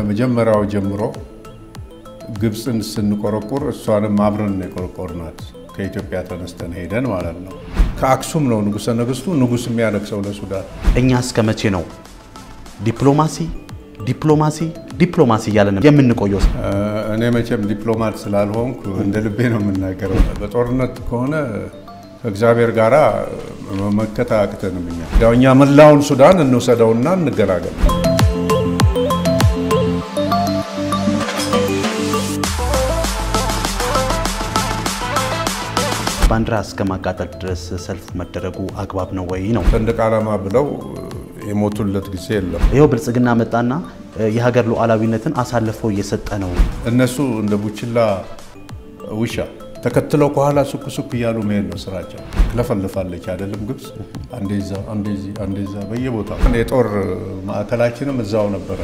ከመጀመሪያው ጀምሮ ግብፅን ስንቆረቁር እሷንም አብረን የቆረቆርናት ከኢትዮጵያ ተነስተን ሄደን ማለት ነው። ከአክሱም ነው ንጉሠ ነገሥቱ ንጉሥ የሚያነግሰው ለሱዳን። እኛ እስከ መቼ ነው ዲፕሎማሲ ዲፕሎማሲ ዲፕሎማሲ እያለን የምንቆየው? እኔ መቼም ዲፕሎማት ስላልሆንኩ እንደ ልቤ ነው የምናገረው። በጦርነት ከሆነ ከእግዚአብሔር ጋር መመከት አያቅተንም። እኛ ያው እኛ መላውን ሱዳን እንውሰደውና እንገላገል። ባንዲራ እስከ ማቃጠል ድረስ ሰልፍ መደረጉ አግባብ ነው ወይ ነው? ሰንደቅ ዓላማ ብለው የሞቱለት ጊዜ የለም። ይኸው ብልጽግና መጣና የሀገር ሉዓላዊነትን አሳልፎ እየሰጠ ነው። እነሱ እንደ ቡችላ ውሻ ተከትለው ከኋላ ሱክ ሱክ እያሉ መሄድ ነው ስራቸው። ትለፈልፋለች አይደለም ግብፅ፣ አንዴዛ አንዴዚ አንዴዛ በየቦታው የጦር ማዕከላችንም እዛው ነበረ።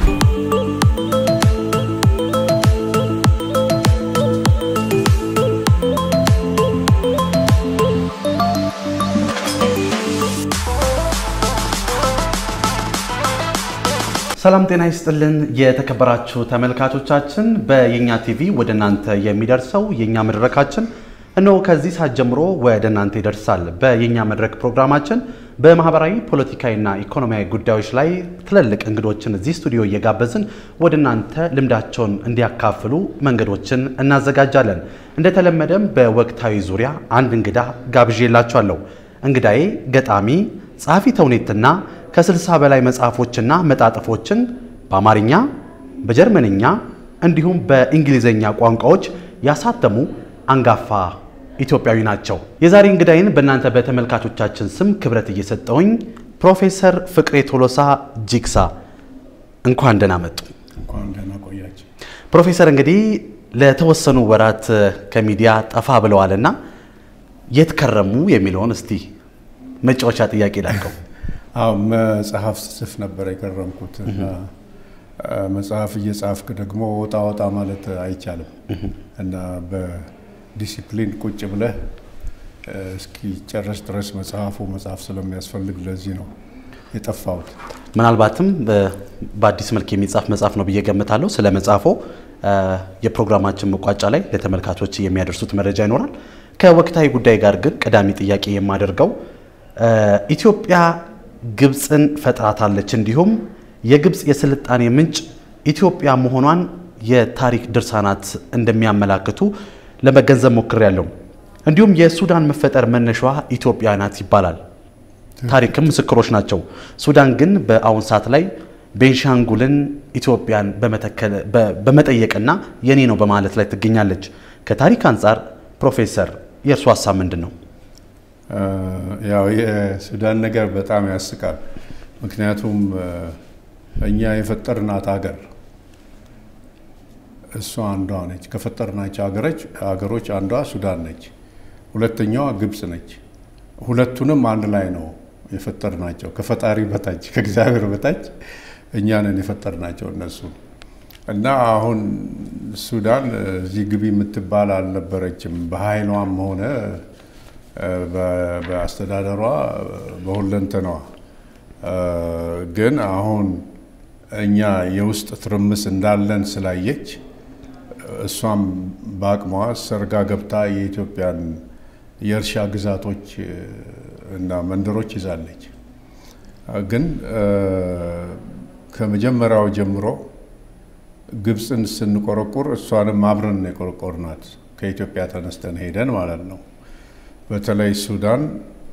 ሰላም ጤና ይስጥልን የተከበራችሁ ተመልካቾቻችን፣ በየኛ ቲቪ ወደ እናንተ የሚደርሰው የኛ መድረካችን እነሆ ከዚህ ሰዓት ጀምሮ ወደ እናንተ ይደርሳል። በየኛ መድረክ ፕሮግራማችን በማህበራዊ ፖለቲካዊና ኢኮኖሚያዊ ጉዳዮች ላይ ትልልቅ እንግዶችን እዚህ ስቱዲዮ እየጋበዝን ወደ እናንተ ልምዳቸውን እንዲያካፍሉ መንገዶችን እናዘጋጃለን። እንደተለመደም በወቅታዊ ዙሪያ አንድ እንግዳ ጋብዤላችኋለሁ። እንግዳዬ ገጣሚ ጸሐፊ ተውኔትና ከስልሳ በላይ መጽሐፎችና መጣጥፎችን በአማርኛ፣ በጀርመንኛ እንዲሁም በእንግሊዝኛ ቋንቋዎች ያሳተሙ አንጋፋ ኢትዮጵያዊ ናቸው። የዛሬ እንግዳይን በእናንተ በተመልካቾቻችን ስም ክብረት እየሰጠውኝ ፕሮፌሰር ፍቅሬ ቶሎሳ ጂግሳ እንኳን ደህና መጡ። እንኳን ደህና ቆያቸው። ፕሮፌሰር እንግዲህ ለተወሰኑ ወራት ከሚዲያ ጠፋ ብለዋልና የት ከረሙ የሚለውን እስቲ መጫወቻ ጥያቄ ላቀው። አዎ መጽሐፍ ስጽፍ ነበር የከረምኩት እና መጽሐፍ እየጻፍክ ደግሞ ወጣ ወጣ ማለት አይቻልም እና በዲሲፕሊን ቁጭ ብለህ እስኪጨረስ ድረስ መጽሐፉ መጽሐፍ ስለሚያስፈልግ ለዚህ ነው የጠፋሁት። ምናልባትም በአዲስ መልክ የሚጻፍ መጽሐፍ ነው ብዬ ገምታለሁ። ስለ መጽሐፎ የፕሮግራማችን መቋጫ ላይ ለተመልካቾች የሚያደርሱት መረጃ ይኖራል። ከወቅታዊ ጉዳይ ጋር ግን ቀዳሚ ጥያቄ የማደርገው ኢትዮጵያ ግብፅን ፈጥራታለች። እንዲሁም የግብፅ የስልጣኔ ምንጭ ኢትዮጵያ መሆኗን የታሪክ ድርሳናት እንደሚያመላክቱ ለመገንዘብ ሞክሬያለሁ። እንዲሁም የሱዳን መፈጠር መነሻዋ ኢትዮጵያ ናት ይባላል። ታሪክም ምስክሮች ናቸው። ሱዳን ግን በአሁን ሰዓት ላይ ቤንሻንጉልን ኢትዮጵያን በመጠየቅና የኔ ነው በማለት ላይ ትገኛለች። ከታሪክ አንጻር ፕሮፌሰር የእርሱ ሀሳብ ምንድን ነው? ያው የሱዳን ነገር በጣም ያስቃል። ምክንያቱም እኛ የፈጠርናት ሀገር እሷ አንዷ ነች። ከፈጠርናቸው ሀገሮች ሀገሮች አንዷ ሱዳን ነች። ሁለተኛዋ ግብፅ ነች። ሁለቱንም አንድ ላይ ነው የፈጠርናቸው። ከፈጣሪ በታች ከእግዚአብሔር በታች እኛ ነን የፈጠርናቸው እነሱ እና አሁን ሱዳን እዚህ ግቢ የምትባል አልነበረችም በኃይሏም ሆነ በአስተዳደሯ በሁለንተናዋ ግን አሁን እኛ የውስጥ ትርምስ እንዳለን ስላየች እሷም በአቅሟ ሰርጋ ገብታ የኢትዮጵያን የእርሻ ግዛቶች እና መንደሮች ይዛለች። ግን ከመጀመሪያው ጀምሮ ግብፅን ስንቆረቁር እሷንም አብረን የቆረቆርናት ከኢትዮጵያ ተነስተን ሄደን ማለት ነው። በተለይ ሱዳን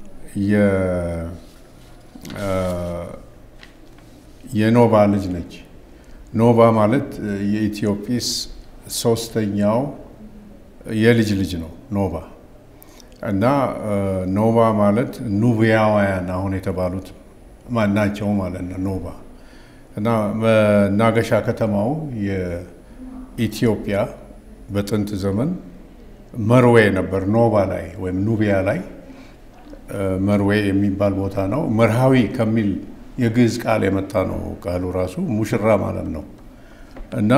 የኖባ ልጅ ነች። ኖባ ማለት የኢትዮጵስ ሶስተኛው የልጅ ልጅ ነው ኖባ እና ኖባ ማለት ኑቢያውያን አሁን የተባሉት ማናቸው ማለት ነው ኖባ እና መናገሻ ከተማው የኢትዮጵያ በጥንት ዘመን መርዌ ነበር። ኖባ ላይ ወይም ኑቢያ ላይ መርዌ የሚባል ቦታ ነው። መርሃዊ ከሚል የግዕዝ ቃል የመጣ ነው ቃሉ ራሱ ሙሽራ ማለት ነው እና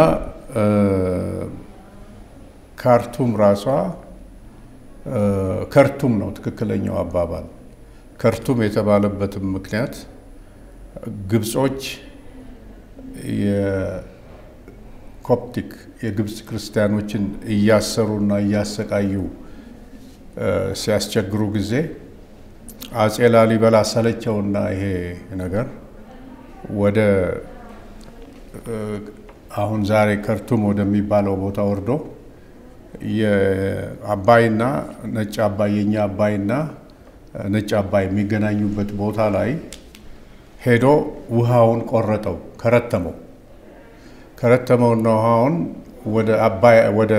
ካርቱም ራሷ ከርቱም ነው ትክክለኛው አባባል። ከርቱም የተባለበትም ምክንያት ግብጾች ኮፕቲክ የግብፅ ክርስቲያኖችን እያሰሩና እያሰቃዩ ሲያስቸግሩ ጊዜ አጼ ላሊበላ ሰለቸውና ይሄ ነገር ወደ አሁን ዛሬ ከርቱም ወደሚባለው ቦታ ወርዶ የአባይና ነጭ አባይ የኛ አባይና ነጭ አባይ የሚገናኙበት ቦታ ላይ ሄዶ ውሃውን ቆረጠው፣ ከረተመው። ከረተመውና ውሃውን ወደ አባይ ወደ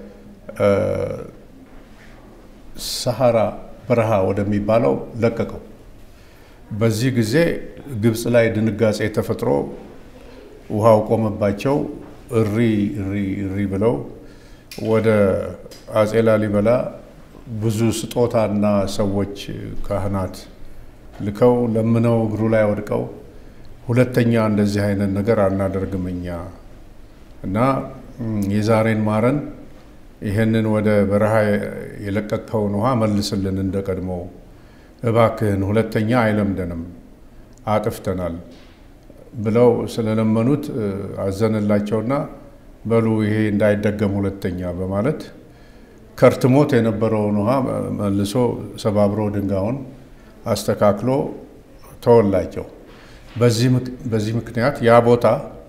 ሰሐራ በረሃ ወደሚባለው ለቀቀው። በዚህ ጊዜ ግብፅ ላይ ድንጋጼ ተፈጥሮ ውሃው ቆመባቸው። እሪ እሪ እሪ ብለው ወደ አጼ ላሊበላ ብዙ ስጦታና ሰዎች ካህናት ልከው ለምነው እግሩ ላይ ወድቀው ሁለተኛ እንደዚህ አይነት ነገር አናደርግም እኛ እና የዛሬን ማረን፣ ይህንን ወደ በረሃ የለቀቅከውን ውሃ መልስልን እንደ ቀድሞው እባክህን፣ ሁለተኛ አይለምደንም፣ አጥፍተናል ብለው ስለለመኑት አዘንላቸውና በሉ ይሄ እንዳይደገም ሁለተኛ በማለት ከርትሞት የነበረውን ውሃ መልሶ ሰባብሮ ድንጋዩን አስተካክሎ ተወላቸው። በዚህ ምክንያት ያ ቦታ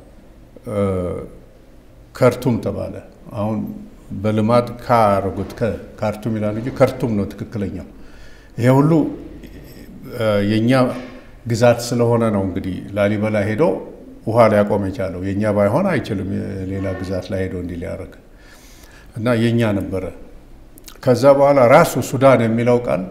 ከርቱም ተባለ። አሁን በልማድ ካረጉት ካርቱም ይላል እንጂ ከርቱም ነው ትክክለኛው። ይሄ ሁሉ የእኛ ግዛት ስለሆነ ነው እንግዲህ ላሊበላ ሄዶ ውሃ ሊያቆም የቻለው። የእኛ ባይሆን አይችልም ሌላ ግዛት ላይ ሄዶ እንዲህ ሊያደርግ እና የእኛ ነበረ። ከዛ በኋላ ራሱ ሱዳን የሚለው ቃል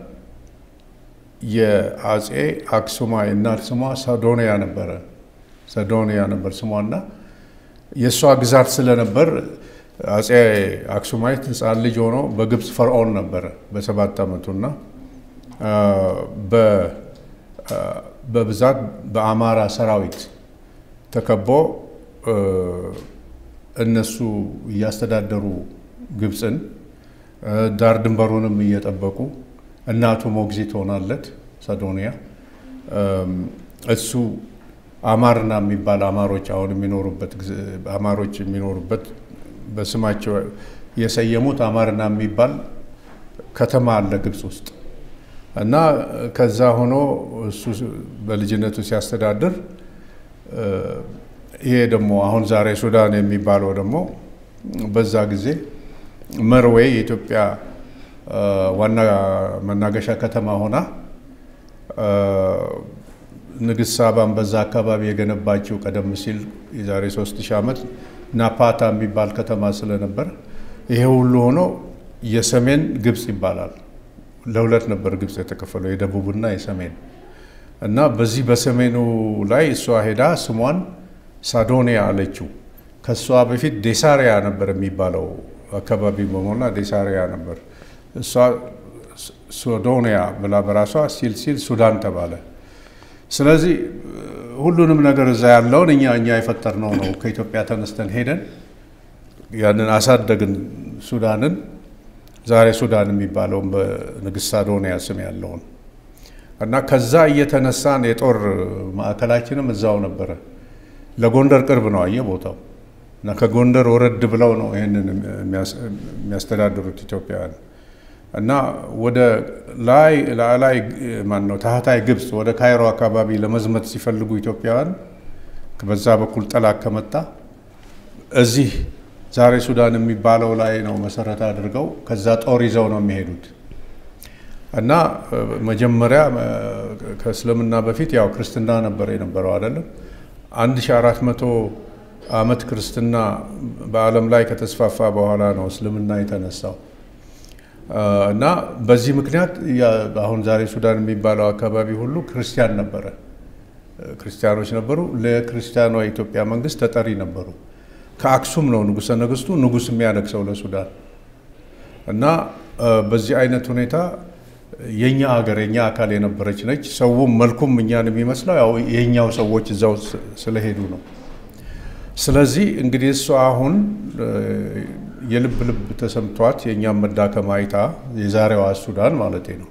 የአጼ አክሱማ የእናት ስሟ ሰዶንያ ነበረ። ሰዶንያ ነበር ስሟ እና የእሷ ግዛት ስለነበር አጼ አክሱማይት ሕፃን ልጅ ሆኖ በግብፅ ፈርዖን ነበረ በሰባት ዓመቱና በብዛት በአማራ ሰራዊት ተከቦ እነሱ እያስተዳደሩ ግብፅን ዳር ድንበሩንም እየጠበቁ እናቱ ሞግዚት ሆናለት ሰዶንያ። እሱ አማርና የሚባል አማሮች አሁን የሚኖሩበት አማሮች የሚኖሩበት በስማቸው የሰየሙት አማርና የሚባል ከተማ አለ ግብፅ ውስጥ እና ከዛ ሆኖ እሱ በልጅነቱ ሲያስተዳድር ይሄ ደግሞ አሁን ዛሬ ሱዳን የሚባለው ደግሞ በዛ ጊዜ መርዌ የኢትዮጵያ ዋና መናገሻ ከተማ ሆና ንግስት ሳባን በዛ አካባቢ የገነባችው ቀደም ሲል የዛሬ 3000 ዓመት ናፓታ የሚባል ከተማ ስለነበር ይሄ ሁሉ ሆኖ የሰሜን ግብፅ ይባላል። ለሁለት ነበር ግብፅ የተከፈለው የደቡብና የሰሜን እና በዚህ በሰሜኑ ላይ እሷ ሄዳ ስሟን ሳዶኒያ አለችው። ከእሷ በፊት ዴሳሪያ ነበር የሚባለው አካባቢ በሞላ ዴሳሪያ ነበር። እሷ ሶዶኒያ ብላ በራሷ ሲል ሲል ሱዳን ተባለ። ስለዚህ ሁሉንም ነገር እዛ ያለውን እኛ እኛ የፈጠርነው ነው። ከኢትዮጵያ ተነስተን ሄደን ያንን አሳደግን ሱዳንን። ዛሬ ሱዳን የሚባለውን በንግስት ሳዶኒያ ስም ያለውን እና ከዛ እየተነሳን የጦር ማዕከላችንም እዛው ነበረ። ለጎንደር ቅርብ ነው አየ ቦታው እና ከጎንደር ወረድ ብለው ነው ይህንን የሚያስተዳድሩት ኢትዮጵያውያን እና ወደ ላይ ላይ ማን ነው ታህታይ ግብፅ ወደ ካይሮ አካባቢ ለመዝመት ሲፈልጉ ኢትዮጵያውያን በዛ በኩል ጠላት ከመጣ እዚህ ዛሬ ሱዳን የሚባለው ላይ ነው መሰረት አድርገው ከዛ ጦር ይዘው ነው የሚሄዱት እና መጀመሪያ ከእስልምና በፊት ያው ክርስትና ነበር የነበረው አይደለም። 1400 ዓመት ክርስትና በዓለም ላይ ከተስፋፋ በኋላ ነው እስልምና የተነሳው እና በዚህ ምክንያት አሁን ዛሬ ሱዳን የሚባለው አካባቢ ሁሉ ክርስቲያን ነበረ፣ ክርስቲያኖች ነበሩ። ለክርስቲያኗ የኢትዮጵያ መንግስት ተጠሪ ነበሩ። ከአክሱም ነው ንጉሠ ነገስቱ ንጉስ የሚያነግሰው ለሱዳን እና በዚህ አይነት ሁኔታ የኛ ሀገር የኛ አካል የነበረች ነች። ሰውም መልኩም እኛን የሚመስለው ያው የኛው ሰዎች እዛው ስለሄዱ ነው። ስለዚህ እንግዲህ እሷ አሁን የልብ ልብ ተሰምቷት የእኛም መዳከም አይታ የዛሬዋ ሱዳን ማለት ነው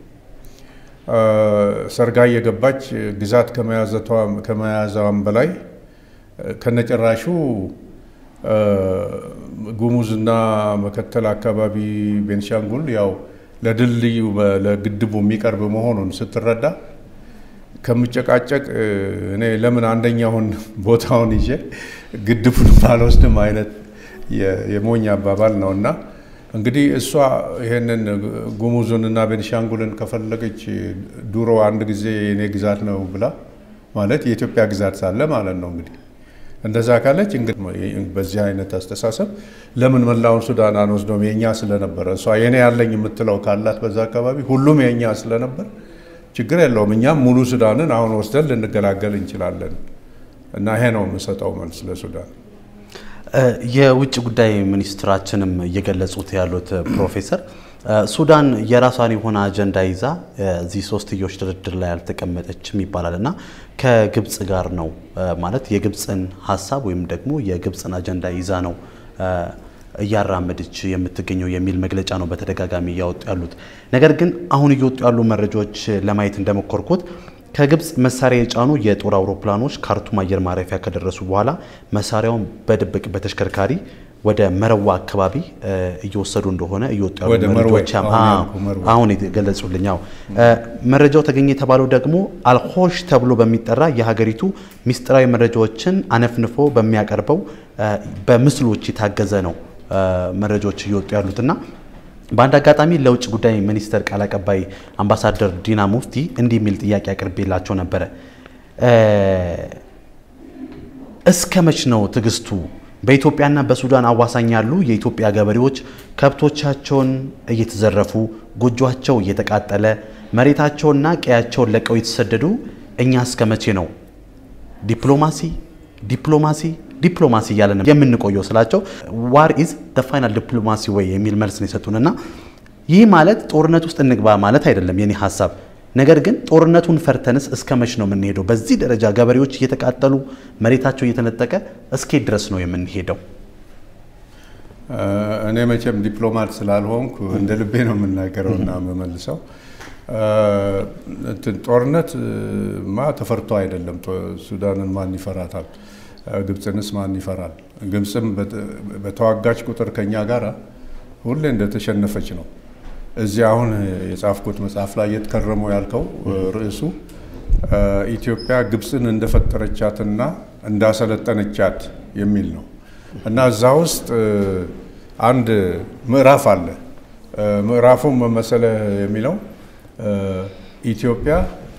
ሰርጋ እየገባች ግዛት ከመያዟም በላይ ከነጭራሹ ጉሙዝና መከተል አካባቢ ቤንሻንጉል ያው ለድልድዩ ለግድቡ የሚቀርብ መሆኑን ስትረዳ ከምጨቃጨቅ እኔ ለምን አንደኛውን ቦታውን ይዤ ግድቡን ባልወስድም አይነት የሞኝ አባባል ነው እና እንግዲህ እሷ ይሄንን ጉሙዙንና ቤንሻንጉልን ከፈለገች ድሮ አንድ ጊዜ የኔ ግዛት ነው ብላ ማለት የኢትዮጵያ ግዛት ሳለ ማለት ነው እንግዲህ እንደዛ ካለች እንግዲህ በዚህ አይነት አስተሳሰብ ለምን መላውን ሱዳን አንወስደውም? የእኛ ስለነበረ እሷ የኔ ያለኝ የምትለው ካላት በዛ አካባቢ ሁሉም የእኛ ስለነበር ችግር የለውም። እኛም ሙሉ ሱዳንን አሁን ወስደን ልንገላገል እንችላለን እና ይሄ ነው የምሰጠው መልስ ለሱዳን። የውጭ ጉዳይ ሚኒስትራችንም እየገለጹት ያሉት ፕሮፌሰር ሱዳን የራሷን የሆነ አጀንዳ ይዛ እዚህ ሶስትዮሽ ድርድር ላይ አልተቀመጠችም ይባላል እና ከግብፅ ጋር ነው ማለት የግብፅን ሀሳብ ወይም ደግሞ የግብፅን አጀንዳ ይዛ ነው እያራመደች የምትገኘው የሚል መግለጫ ነው በተደጋጋሚ እያወጡ ያሉት። ነገር ግን አሁን እየወጡ ያሉ መረጃዎች ለማየት እንደሞከርኩት ከግብፅ መሳሪያ የጫኑ የጦር አውሮፕላኖች ካርቱም አየር ማረፊያ ከደረሱ በኋላ መሳሪያውን በድብቅ በተሽከርካሪ ወደ መረዋ አካባቢ እየወሰዱ እንደሆነ እየወጡ ያሉ መረጃዎች አሁን የገለጹልኝ። መረጃው ተገኘ የተባለው ደግሞ አልሆሽ ተብሎ በሚጠራ የሀገሪቱ ሚስጥራዊ መረጃዎችን አነፍንፎ በሚያቀርበው በምስሎች የታገዘ ነው መረጃዎች እየወጡ ያሉትና በአንድ አጋጣሚ ለውጭ ጉዳይ ሚኒስቴር ቃል አቀባይ አምባሳደር ዲና ሙፍቲ እንዲህ የሚል ጥያቄ አቅርቤላቸው ነበረ። እስከ መች ነው ትዕግስቱ? በኢትዮጵያና በሱዳን አዋሳኝ ያሉ የኢትዮጵያ ገበሬዎች ከብቶቻቸውን እየተዘረፉ ጎጇቸው እየተቃጠለ መሬታቸውና ቀያቸውን ለቀው የተሰደዱ እኛ እስከ መቼ ነው ዲፕሎማሲ ዲፕሎማሲ ዲፕሎማሲ እያለን የምንቆየው ስላቸው ዋር ኢዝ ደ ፋይናል ዲፕሎማሲ ወይ የሚል መልስ ነው የሰጡንና ይህ ማለት ጦርነት ውስጥ እንግባ ማለት አይደለም የኔ ሀሳብ። ነገር ግን ጦርነቱን ፈርተንስ እስከ መች ነው የምንሄደው? በዚህ ደረጃ ገበሬዎች እየተቃጠሉ መሬታቸው እየተነጠቀ እስኬት ድረስ ነው የምንሄደው? እኔ መቼም ዲፕሎማት ስላልሆንኩ እንደ ልቤ ነው የምናገረው እና የምመልሰው። ጦርነት ማ ተፈርቶ አይደለም። ሱዳንን ማን ይፈራታል? ግብፅንስ ማን ይፈራል? ግብፅም በተዋጋች ቁጥር ከኛ ጋር ሁሌ እንደተሸነፈች ነው። እዚህ አሁን የጻፍኩት መጽሐፍ ላይ የትከረመው ያልከው ርዕሱ ኢትዮጵያ ግብፅን እንደፈጠረቻትና እንዳሰለጠነቻት የሚል ነው እና እዛ ውስጥ አንድ ምዕራፍ አለ። ምዕራፉም መሰለ የሚለው ኢትዮጵያ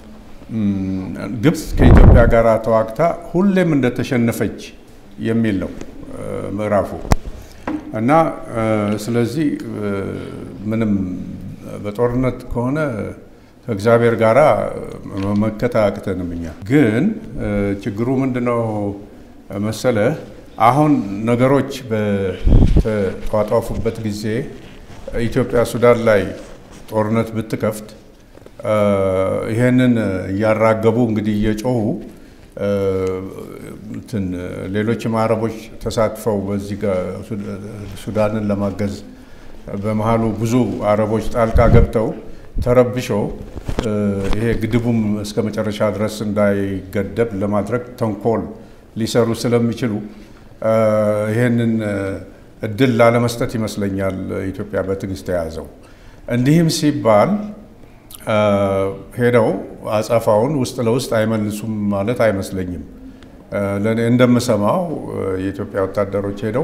ግብፅ ከኢትዮጵያ ጋር ተዋግታ ሁሌም እንደተሸነፈች የሚል ነው ምዕራፉ እና ስለዚህ ምንም በጦርነት ከሆነ ከእግዚአብሔር ጋር መመከት አያቅተንም። እኛ ግን ችግሩ ምንድነው መሰለህ? አሁን ነገሮች በተጧጧፉበት ጊዜ ኢትዮጵያ ሱዳን ላይ ጦርነት ብትከፍት ይሄንን እያራገቡ እንግዲህ እየጮሁ እንትን ሌሎችም አረቦች ተሳትፈው በዚህ ሱዳንን ለማገዝ በመሀሉ ብዙ አረቦች ጣልቃ ገብተው ተረብሸው ይሄ ግድቡም እስከ መጨረሻ ድረስ እንዳይገደብ ለማድረግ ተንኮል ሊሰሩ ስለሚችሉ ይሄንን እድል ላለመስጠት ይመስለኛል ኢትዮጵያ በትዕግስት የያዘው። እንዲህም ሲባል ሄደው አጸፋውን ውስጥ ለውስጥ አይመልሱም ማለት አይመስለኝም። ለእኔ እንደምሰማው የኢትዮጵያ ወታደሮች ሄደው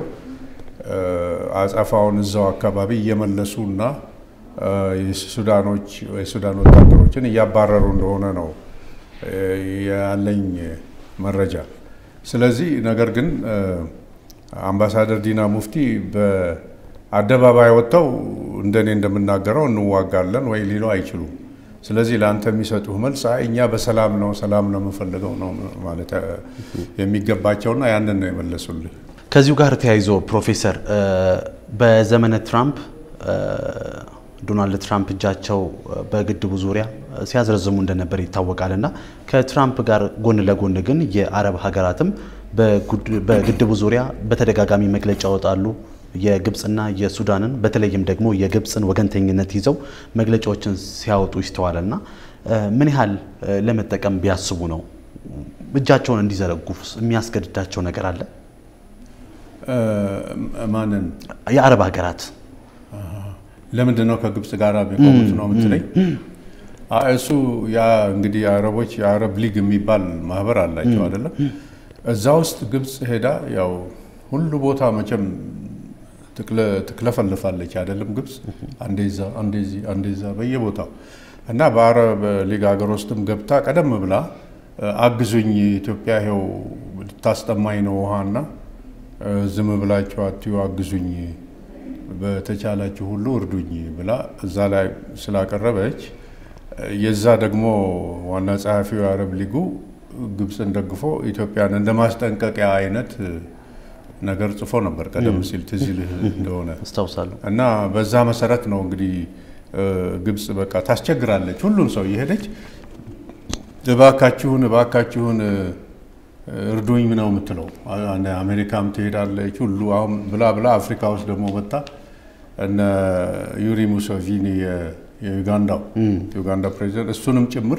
አጸፋውን እዛው አካባቢ እየመለሱ እና የሱዳኖች የሱዳን ወታደሮችን እያባረሩ እንደሆነ ነው ያለኝ መረጃ። ስለዚህ ነገር ግን አምባሳደር ዲና ሙፍቲ በአደባባይ ወጥተው እንደኔ እንደምናገረው እንዋጋለን ወይ ሊሉ አይችሉም። ስለዚህ ለአንተ የሚሰጡህ መልስ አይ እኛ በሰላም ነው ሰላም ነው የምፈልገው ነው ማለት የሚገባቸውና ያንን ነው የመለሱልህ። ከዚሁ ጋር ተያይዞ ፕሮፌሰር በዘመነ ትራምፕ ዶናልድ ትራምፕ እጃቸው በግድቡ ዙሪያ ሲያዝረዝሙ እንደነበር ይታወቃል እና ከትራምፕ ጋር ጎን ለጎን ግን የአረብ ሀገራትም በግድቡ ዙሪያ በተደጋጋሚ መግለጫ ያወጣሉ። የግብፅና የሱዳንን በተለይም ደግሞ የግብፅን ወገንተኝነት ይዘው መግለጫዎችን ሲያወጡ ይስተዋል እና ምን ያህል ለመጠቀም ቢያስቡ ነው እጃቸውን እንዲዘረጉ የሚያስገድዳቸው ነገር አለ? ማንን የአረብ ሀገራት ለምንድን ነው ከግብፅ ጋር የሚቆሙት ነው የምትለኝ? እሱ ያ እንግዲህ የአረቦች የአረብ ሊግ የሚባል ማህበር አላቸው አይደለም። እዛ ውስጥ ግብፅ ሄዳ ያው ሁሉ ቦታ መቼም ትክለፈልፋለች አይደለም። ግብፅ አንዴዛ አንዴዚ አንዴዛ በየቦታው እና በአረብ ሊግ ሀገር ውስጥም ገብታ ቀደም ብላ አግዙኝ ኢትዮጵያ ይኸው ልታስጠማኝ ነው ውሃና ዝም ብላችሁ አትዩ አግዙኝ በተቻላችሁ ሁሉ እርዱኝ ብላ እዛ ላይ ስላቀረበች የዛ ደግሞ ዋና ጸሐፊው የአረብ ሊጉ ግብፅን ደግፎ ኢትዮጵያን እንደ ማስጠንቀቂያ አይነት ነገር ጽፎ ነበር ቀደም ሲል ትዝ ይልህ እንደሆነ አስታውሳለሁ። እና በዛ መሰረት ነው እንግዲህ ግብፅ በቃ ታስቸግራለች። ሁሉም ሰው እየሄደች እባካችሁን እባካችሁን እርዱኝ ነው የምትለው። አሜሪካም ትሄዳለች ሁሉ አሁን ብላ ብላ አፍሪካ ውስጥ ደግሞ መጣ እነ ዩሪ ሙሶቪኒ የዩጋንዳው የዩጋንዳ ፕሬዚደንት እሱንም ጭምር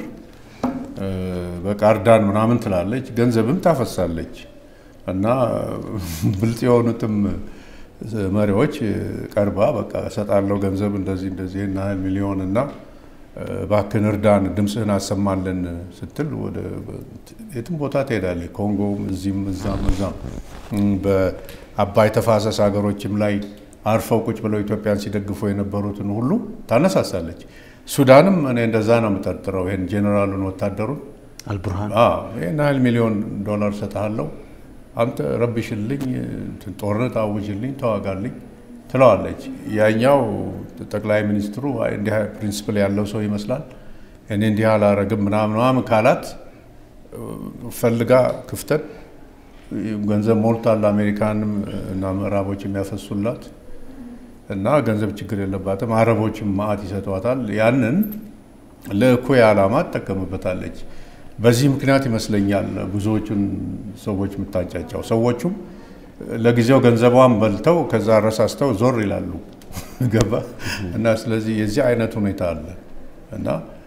በቃ እርዳን ምናምን ትላለች፣ ገንዘብም ታፈሳለች። እና ብልጥ የሆኑትም መሪዎች ቀርባ በቃ እሰጣለሁ ገንዘብ እንደዚህ እንደዚህ እና ሚሊዮን እና እባክህን እርዳን ድምፅህን አሰማለን ስትል ወደ የትም ቦታ ትሄዳለች። ኮንጎም እዚህም እዛም እዛም በአባይ ተፋሰስ ሀገሮችም ላይ አርፈው ቁጭ ብለው ኢትዮጵያን ሲደግፉ የነበሩትን ሁሉ ታነሳሳለች። ሱዳንም እኔ እንደዛ ነው የምጠርጥረው። ይህን ጄኔራሉን ወታደሩን አልቡርሃን ይህን ያህል ሚሊዮን ዶላር ሰጥሃለሁ አንተ ረብሽልኝ፣ ጦርነት አውጅልኝ፣ ተዋጋልኝ ትለዋለች። ያኛው ጠቅላይ ሚኒስትሩ እንዲህ ፕሪንስፕል ያለው ሰው ይመስላል እኔ እንዲህ አላረግም ምናምን ምናምን ካላት ፈልጋ ክፍተት ገንዘብ ሞልታል። አሜሪካንም እና ምዕራቦች የሚያፈሱላት እና ገንዘብ ችግር የለባትም። አረቦችም ማዕት ይሰጧታል። ያንን ለእኩይ ዓላማ ትጠቀምበታለች። በዚህ ምክንያት ይመስለኛል ብዙዎቹን ሰዎች የምታጫጫው። ሰዎቹም ለጊዜው ገንዘቧን በልተው ከዛ ረሳስተው ዞር ይላሉ። ገባ እና ስለዚህ የዚህ አይነት ሁኔታ አለ እና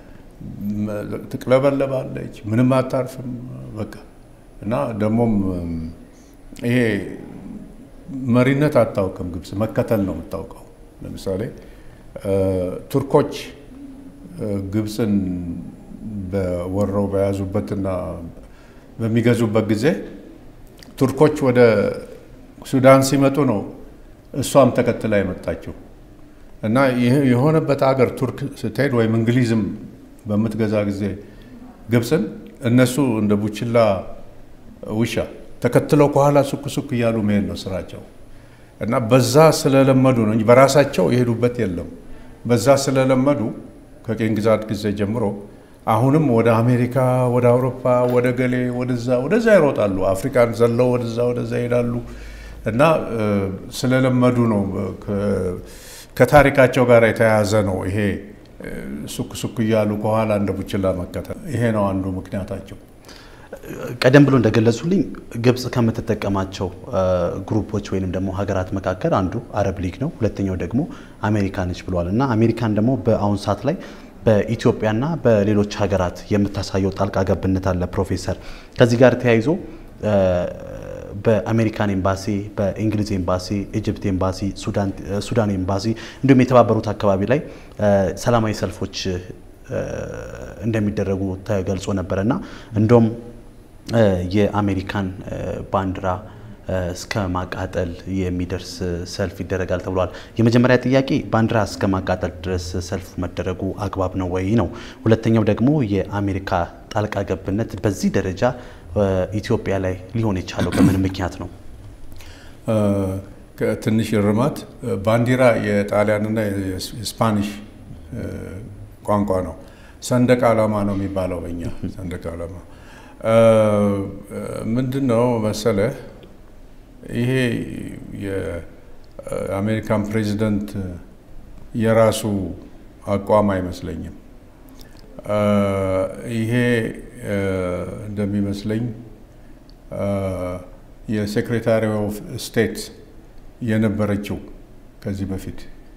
ትቅለበለባለች፣ ምንም አታርፍም። በቃ እና ደግሞም ይሄ መሪነት አታውቅም። ግብፅ መከተል ነው የምታውቀው። ለምሳሌ ቱርኮች ግብፅን በወረው በያዙበትና በሚገዙበት ጊዜ ቱርኮች ወደ ሱዳን ሲመጡ ነው እሷም ተከትላ የመጣችው እና የሆነበት ሀገር ቱርክ ስትሄድ ወይም እንግሊዝም በምትገዛ ጊዜ ግብፅን እነሱ እንደ ቡችላ ውሻ ተከትለው ከኋላ ሱክ ሱክ እያሉ መሄድ ነው ስራቸው እና በዛ ስለለመዱ ነው እንጂ በራሳቸው የሄዱበት የለም። በዛ ስለለመዱ ከቄን ግዛት ጊዜ ጀምሮ አሁንም ወደ አሜሪካ፣ ወደ አውሮፓ፣ ወደ ገሌ፣ ወደዛ ወደዛ ይሮጣሉ። አፍሪካን ዘለው ወደዛ ወደዛ ይሄዳሉ እና ስለለመዱ ነው። ከታሪካቸው ጋር የተያያዘ ነው ይሄ ሱክ ሱክ እያሉ ከኋላ እንደ ቡችላ መከተል። ይሄ ነው አንዱ ምክንያታቸው። ቀደም ብሎ እንደገለጹልኝ ግብጽ ከምትጠቀማቸው ግሩፖች ወይንም ደግሞ ሀገራት መካከል አንዱ አረብ ሊግ ነው። ሁለተኛው ደግሞ አሜሪካ ነች ብለዋል እና አሜሪካን ደግሞ በአሁን ሰዓት ላይ በኢትዮጵያና በሌሎች ሀገራት የምታሳየው ጣልቃ ገብነት አለ። ፕሮፌሰር ከዚህ ጋር ተያይዞ በአሜሪካን ኤምባሲ፣ በእንግሊዝ ኤምባሲ፣ ኢጅፕት ኤምባሲ፣ ሱዳን ኤምባሲ እንዲሁም የተባበሩት አካባቢ ላይ ሰላማዊ ሰልፎች እንደሚደረጉ ተገልጾ ነበረ እና እንደውም የአሜሪካን ባንዲራ እስከ ማቃጠል የሚደርስ ሰልፍ ይደረጋል ተብሏል። የመጀመሪያ ጥያቄ ባንዲራ እስከ ማቃጠል ድረስ ሰልፍ መደረጉ አግባብ ነው ወይ ነው። ሁለተኛው ደግሞ የአሜሪካ ጣልቃ ገብነት በዚህ ደረጃ ኢትዮጵያ ላይ ሊሆን የቻለው በምን ምክንያት ነው? ትንሽ እርማት ባንዲራ የጣሊያንና የስፓኒሽ ቋንቋ ነው። ሰንደቅ ዓላማ ነው የሚባለው በኛ ሰንደቅ ዓላማ ምንድን ነው መሰለህ ይሄ የአሜሪካን ፕሬዚደንት የራሱ አቋም አይመስለኝም። ይሄ እንደሚመስለኝ የሴክሬታሪ ኦፍ ስቴት የነበረችው ከዚህ በፊት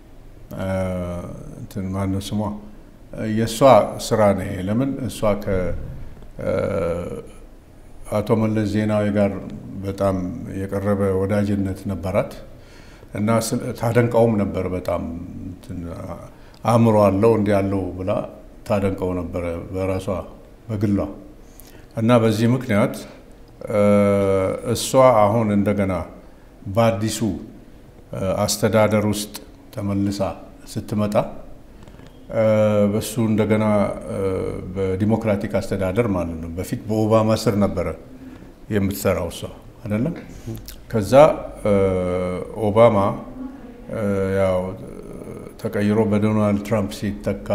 እንትን ማነው ስሟ የእሷ ስራ ነው። ለምን እሷ ከአቶ መለስ ዜናዊ ጋር በጣም የቀረበ ወዳጅነት ነበራት እና ታደንቀውም ነበር። በጣም አእምሮ አለው እንዲህ ያለው ብላ ታደንቀው ነበረ በራሷ በግሏ እና በዚህ ምክንያት እሷ አሁን እንደገና በአዲሱ አስተዳደር ውስጥ ተመልሳ ስትመጣ በሱ እንደገና በዲሞክራቲክ አስተዳደር ማለት ነው። በፊት በኦባማ ስር ነበረ የምትሰራው እሷ አይደለም። ከዛ ኦባማ ያው ተቀይሮ በዶናልድ ትራምፕ ሲተካ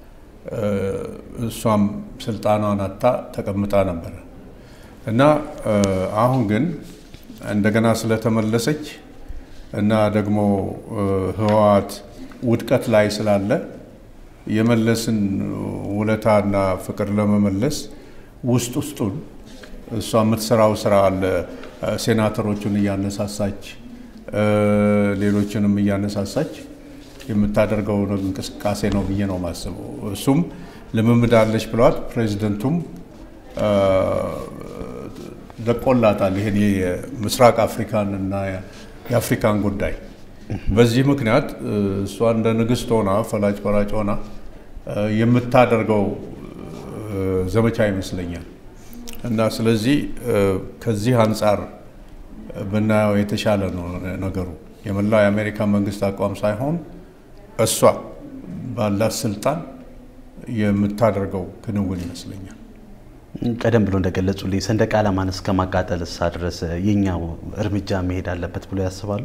እሷም ስልጣኗን አታ ተቀምጣ ነበረ እና አሁን ግን እንደገና ስለተመለሰች እና ደግሞ ህወሓት ውድቀት ላይ ስላለ የመለስን ውለታና ፍቅር ለመመለስ ውስጥ ውስጡን እሷ የምትሰራው ስራ አለ። ሴናተሮቹን እያነሳሳች ሌሎችንም እያነሳሳች የምታደርገው እንቅስቃሴ ነው ብዬ ነው የማስበው። እሱም ልምምድ አለች ብለዋት ፕሬዚደንቱም ለቆላታል። ይሄን የምስራቅ አፍሪካን እና የአፍሪካን ጉዳይ በዚህ ምክንያት እሷ እንደ ንግስት ሆና ፈላጭ ቆራጭ ሆና የምታደርገው ዘመቻ ይመስለኛል እና ስለዚህ ከዚህ አንጻር ብናየው የተሻለ ነው ነገሩ። የመላው የአሜሪካ መንግስት አቋም ሳይሆን እሷ ባላት ስልጣን የምታደርገው ክንውን ይመስለኛል። ቀደም ብሎ እንደገለጹልኝ ሰንደቅ ዓላማን እስከ ማቃጠል እሳ ድረስ የኛው እርምጃ መሄድ አለበት ብሎ ያስባሉ?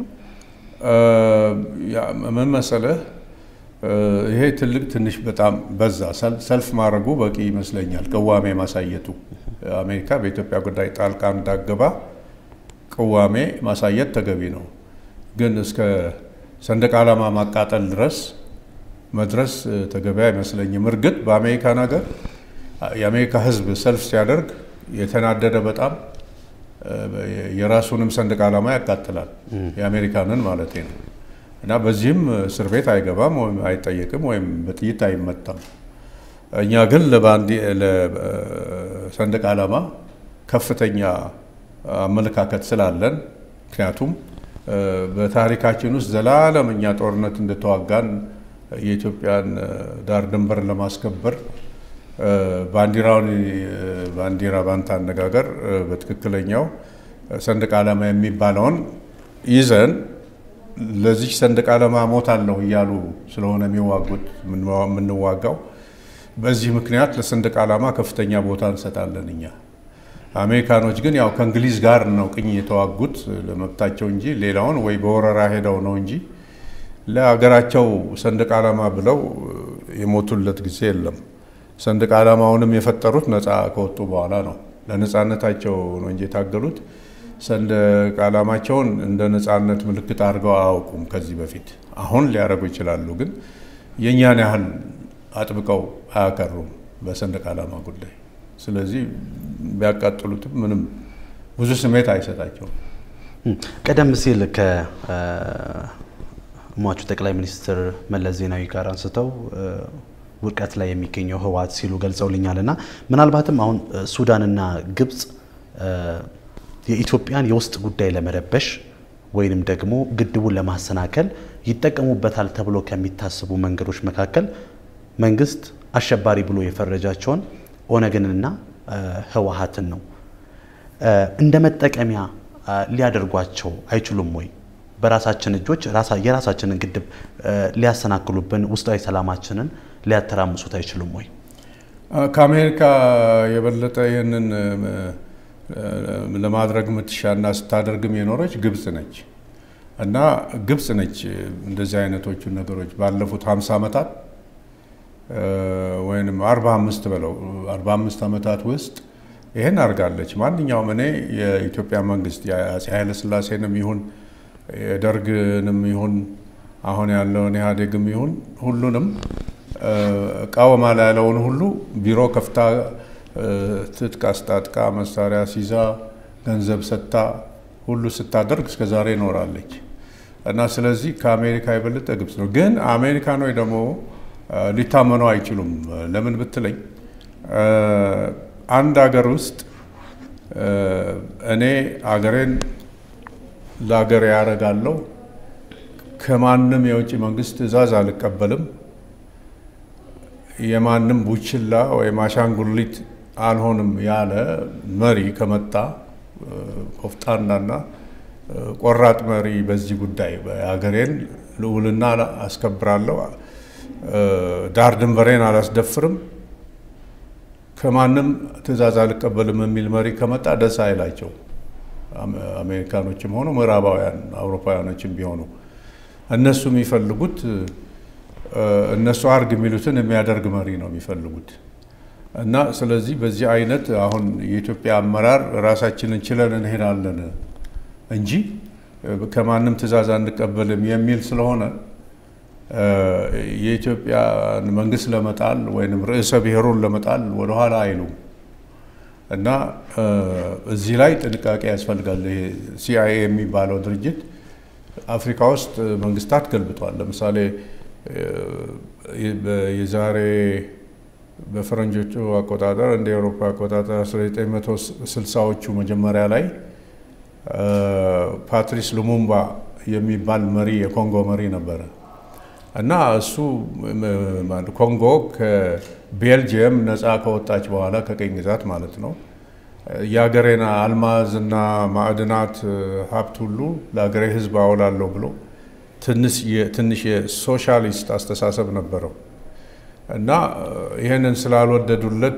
ምን መሰለህ፣ ይሄ ትልቅ ትንሽ በጣም በዛ። ሰልፍ ማድረጉ በቂ ይመስለኛል። ቅዋሜ ማሳየቱ አሜሪካ በኢትዮጵያ ጉዳይ ጣልቃ እንዳገባ ቅዋሜ ማሳየት ተገቢ ነው። ግን እስከ ሰንደቅ ዓላማ ማቃጠል ድረስ መድረስ ተገቢ አይመስለኝም። እርግጥ በአሜሪካን ሀገር የአሜሪካ ሕዝብ ሰልፍ ሲያደርግ የተናደደ በጣም የራሱንም ሰንደቅ ዓላማ ያቃጥላል፣ የአሜሪካንን ማለት ነው። እና በዚህም እስር ቤት አይገባም ወይም አይጠየቅም ወይም በጥይት አይመታም። እኛ ግን ለሰንደቅ ዓላማ ከፍተኛ አመለካከት ስላለን ምክንያቱም በታሪካችን ውስጥ ዘላለም እኛ ጦርነት እንደተዋጋን የኢትዮጵያን ዳር ድንበር ለማስከበር ባንዲራውን ባንዲራ ባንታ አነጋገር በትክክለኛው ሰንደቅ ዓላማ የሚባለውን ይዘን ለዚች ሰንደቅ ዓላማ ሞታለሁ እያሉ ስለሆነ የሚዋጉት የምንዋጋው በዚህ ምክንያት ለሰንደቅ ዓላማ ከፍተኛ ቦታ እንሰጣለን እኛ። አሜሪካኖች ግን ያው ከእንግሊዝ ጋር ነው ቅኝ የተዋጉት ለመብታቸው እንጂ ሌላውን ወይ በወረራ ሄደው ነው እንጂ ለሀገራቸው ሰንደቅ ዓላማ ብለው የሞቱለት ጊዜ የለም። ሰንደቅ ዓላማውንም የፈጠሩት ነፃ ከወጡ በኋላ ነው። ለነፃነታቸው ነው እንጂ የታገሉት ሰንደቅ ዓላማቸውን እንደ ነፃነት ምልክት አድርገው አያውቁም ከዚህ በፊት። አሁን ሊያደርጉ ይችላሉ፣ ግን የእኛን ያህል አጥብቀው አያከሩም በሰንደቅ ዓላማ ጉዳይ። ስለዚህ ቢያቃጥሉትም ምንም ብዙ ስሜት አይሰጣቸውም። ቀደም ሲል ከሟቹ ጠቅላይ ሚኒስትር መለስ ዜናዊ ጋር አንስተው ውድቀት ላይ የሚገኘው ህወሓት ሲሉ ገልጸውልኛል እና ምናልባትም አሁን ሱዳንና ግብፅ የኢትዮጵያን የውስጥ ጉዳይ ለመረበሽ ወይንም ደግሞ ግድቡን ለማሰናከል ይጠቀሙበታል ተብሎ ከሚታሰቡ መንገዶች መካከል መንግስት አሸባሪ ብሎ የፈረጃቸውን ኦነግንና ህወሓትን ነው። እንደ መጠቀሚያ ሊያደርጓቸው አይችሉም ወይ? በራሳችን እጆች የራሳችንን ግድብ ሊያሰናክሉብን፣ ውስጣዊ ሰላማችንን ሊያተራምሱት አይችሉም ወይ? ከአሜሪካ የበለጠ ይህንን ለማድረግ ምትሻና ስታደርግም የኖረች ግብጽ ነች እና ግብጽ ነች እንደዚህ አይነቶቹን ነገሮች ባለፉት 50 ዓመታት ወይም 45 በለው 45 ዓመታት ውስጥ ይህን አድርጋለች። ማንኛውም እኔ የኢትዮጵያ መንግስት የአፄ ኃይለሥላሴንም ይሁን የደርግንም ይሁን አሁን ያለውን ኢህአዴግም ይሁን ሁሉንም እቃወማለሁ ያለውን ሁሉ ቢሮ ከፍታ ትጥቅ አስታጥቃ መሳሪያ ሲዛ ገንዘብ ሰጥታ ሁሉ ስታደርግ እስከ ዛሬ ኖራለች እና ስለዚህ ከአሜሪካ የበለጠ ግብጽ ነው። ግን አሜሪካኖች ደግሞ ሊታመኑ አይችሉም። ለምን ብትለኝ አንድ ሀገር ውስጥ እኔ አገሬን ለአገሬ ያደርጋለሁ፣ ከማንም የውጭ መንግስት ትዕዛዝ አልቀበልም፣ የማንም ቡችላ ወይም አሻንጉሊት አልሆንም ያለ መሪ ከመጣ ኮፍጣናና ቆራጥ መሪ በዚህ ጉዳይ የሀገሬን ልዑልና አስከብራለሁ፣ ዳር ድንበሬን አላስደፍርም፣ ከማንም ትዕዛዝ አልቀበልም የሚል መሪ ከመጣ ደስ አይላቸው። አሜሪካኖችም ሆኑ ምዕራባውያን አውሮፓውያኖችም ቢሆኑ እነሱ የሚፈልጉት እነሱ አርግ የሚሉትን የሚያደርግ መሪ ነው የሚፈልጉት። እና ስለዚህ በዚህ አይነት አሁን የኢትዮጵያ አመራር ራሳችንን ችለን እንሄዳለን እንጂ ከማንም ትዕዛዝ አንቀበልም የሚል ስለሆነ የኢትዮጵያን መንግስት ለመጣል ወይም ርዕሰ ብሔሩን ለመጣል ወደኋላ አይሉም። እና እዚህ ላይ ጥንቃቄ ያስፈልጋል። ይሄ ሲአይኤ የሚባለው ድርጅት አፍሪካ ውስጥ መንግስታት ገልብጧል። ለምሳሌ የዛሬ በፈረንጆቹ አቆጣጠር እንደ ኤውሮፓ አቆጣጠር 1960ዎቹ መጀመሪያ ላይ ፓትሪስ ሉሙምባ የሚባል መሪ የኮንጎ መሪ ነበረ እና እሱ ኮንጎ ከቤልጅየም ነፃ ከወጣች በኋላ ከቀኝ ግዛት ማለት ነው የሀገሬን አልማዝና ማዕድናት ሀብት ሁሉ ለሀገሬ ሕዝብ አውላለሁ ብሎ ትንሽ የሶሻሊስት አስተሳሰብ ነበረው እና ይህንን ስላልወደዱለት